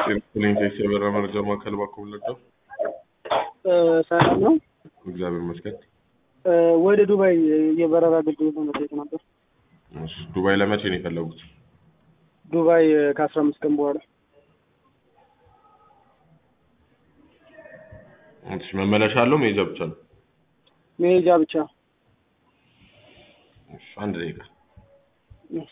ፕሌንቴስ የበራ መረጃ ማዕከል ባኮ ለቀው ሰላም ነው። እግዚአብሔር ይመስገን። ወደ ዱባይ የበረራ አገልግሎት ለመጠየቅ ነበር። እሺ፣ ዱባይ ለመቼ ነው የፈለጉት? ዱባይ ከአስራ አምስት ቀን በኋላ እሺ፣ መመለሻ አለው መሄጃ ብቻ ነው? መሄጃ ብቻ። እሺ፣ አንድ ደቂቃ እሺ።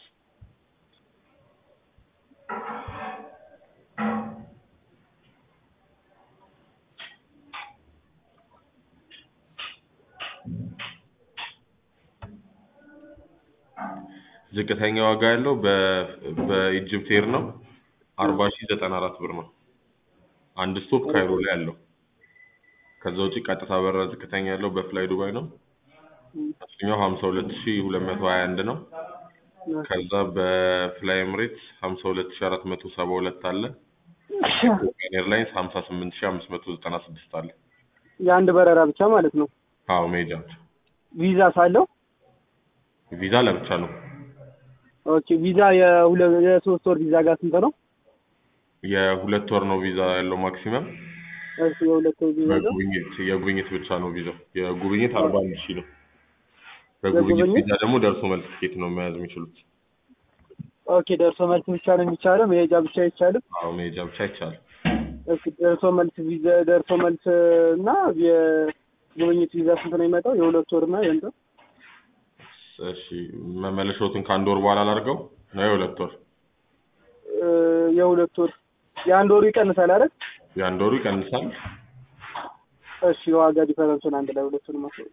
ዝቅተኛ ዋጋ ያለው በ- በኢጅፕት ኤር ነው አርባ ሺህ ዘጠና አራት ብር ነው። አንድ ስቶፕ ካይሮ ላይ አለው። ከዛ ውጪ ቀጥታ በረራ ዝቅተኛ ያለው በፍላይ ዱባይ ነው። እሱኛው ሀምሳ ሁለት ሺህ ሁለት መቶ ሀያ አንድ ነው። ከዛ በፍላይ ኤምሬትስ ሀምሳ ሁለት ሺህ አራት መቶ ሰባ ሁለት አለ። ኢትዮጵያን ኤርላይንስ ሀምሳ ስምንት ሺህ አምስት መቶ ዘጠና ስድስት አለ። የአንድ በረራ ብቻ ማለት ነው። አዎ መሄጃ ብቻ። ቪዛ ሳለው ቪዛ ለብቻ ነው። ኦኬ። ቪዛ የሁለ- የሶስት ወር ቪዛ ጋር ስንት ነው? የሁለት ወር ነው ቪዛ ያለው ማክሲመም። እሺ፣ የሁለት ወር ቪዛ ነው። በጉብኝት የጉብኝት ብቻ ነው ቪዛው። የጉብኝት አርባ አንድ ሺህ ነው። በጉብኝት የጉብኝት? ቪዛ ደግሞ ደርሶ መልስ ትኬት ነው መያዝ የሚችሉት። ኦኬ። ደርሶ መልስ ብቻ ነው የሚቻለው፣ መሄጃ ብቻ አይቻልም። አዎ መሄጃ ብቻ ይቻላል። እሺ፣ ደርሶ መልስ ቪዛ ደርሶ መልስ እና የጉብኝት ቪዛ ስንት ነው የሚመጣው? የሁለት ወር እና የእንትን እሺ መመለሻዎትን ከአንድ ወር በኋላ ላድርገው ነው የሁለት ወር? እ፣ የሁለት ወር የአንድ ወሩ ይቀንሳል አይደል? የአንድ ወሩ ይቀንሳል። እሺ፣ የዋጋ ዲፈረንሱን አንድ ላይ ሁለቱን ማስወቅ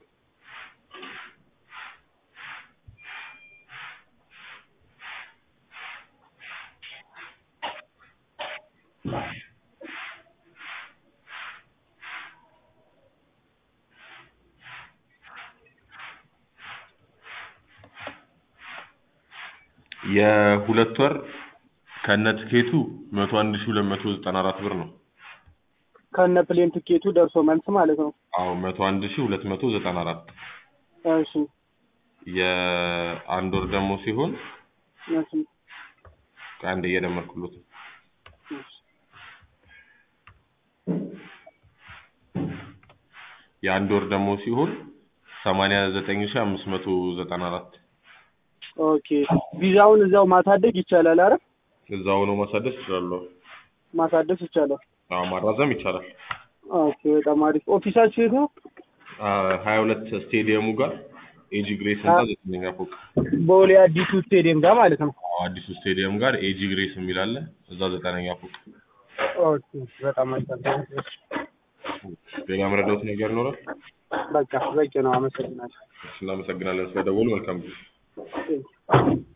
የሁለት ወር ከነ ትኬቱ መቶ አንድ ሺህ ሁለት መቶ ዘጠና አራት ብር ነው። ከነ ፕሌን ትኬቱ ደርሶ መልስ ማለት ነው። አዎ መቶ አንድ ሺህ ሁለት መቶ ዘጠና አራት እሺ፣ የአንድ ወር ደግሞ ሲሆን እሺ፣ ከአንድ እየደመርኩሎት ነው። እሺ። የአንድ ወር ደግሞ ሲሆን ሰማንያ ዘጠኝ ሺህ አምስት መቶ ዘጠና አራት ኦኬ። ቪዛውን እዛው ማሳደግ ይቻላል አይደል? እዛ ሆኖ ማሳደስ ይችላሉ። ማሳደስ ይቻላል። አዎ ማራዘም ይቻላል። ኦኬ፣ በጣም አሪፍ። ኦፊሳችሁ የት ነው? ሀያ ሁለት ስቴዲየሙ ጋር ኤጂ ግሬስ እና ዘጠነኛ ፎቅ ቦሌ አዲሱ ስቴዲየም ጋር ማለት ነው። አዎ፣ አዲሱ ስቴዲየም ጋር ኤጂ ግሬስ የሚል አለ። እዛ ዘጠነኛ ፎቅ። ኦኬ፣ በጣም አሪፍ። ሌላ መረዳት ነገር ይኖራል? በቃ በቂ ነው። አመሰግናለሁ። እናመሰግናለን ስለደወሉ። መልካም ጊዜ። Thank you.